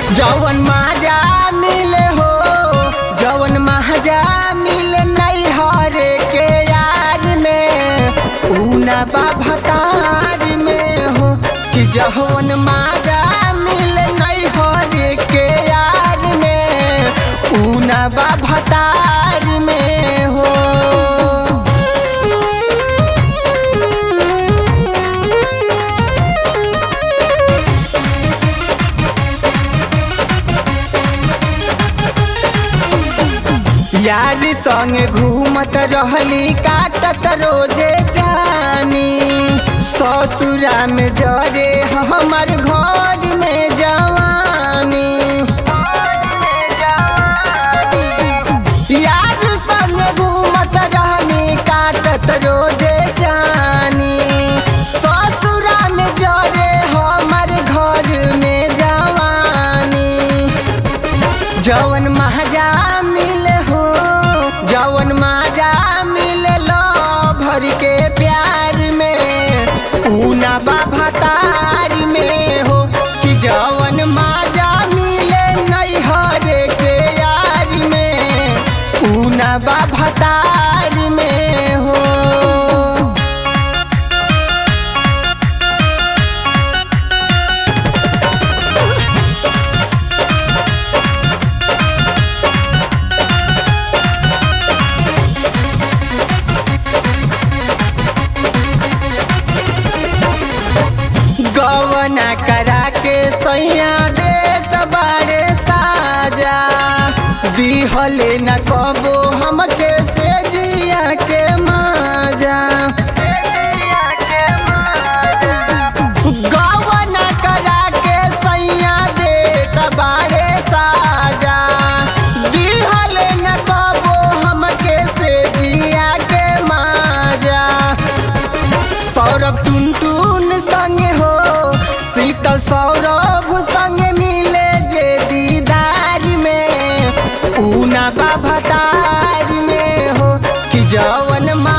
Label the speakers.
Speaker 1: जवन माजा मिले हो जवन महाजा मिले नहीं हरे के यार में ऊना बाभतार में हो कि जवन माजा मिले नहीं हरे के यार में ऊना बाभतार में हो यार संग घूमत रहली काटत रोजे जानी ससुरा में जरे हमर घर में जवानी यार संग घूमत रहली काटत रोजे जानी ससुरा में जरे हमर घर में जवानी जवन महाजा मिले हो जवन माजा मिले लो भर के प्यार में ऊना बाभतार में हो कि जवन माजा मिले नहीं हरे के यार में ऊना बाभतार में हो गवना करा के सैया देत बारे साजा दिहले न कबो हमके से जिया के माजा गवना करा के सैया देत बारे साजा दिहले न कबो हमके से जिया के माजा सौरभ टुन टुन संगे हो शीतल सौरभ संगे मिले जे दीदार में ऊना बाभतार में हो कि जवन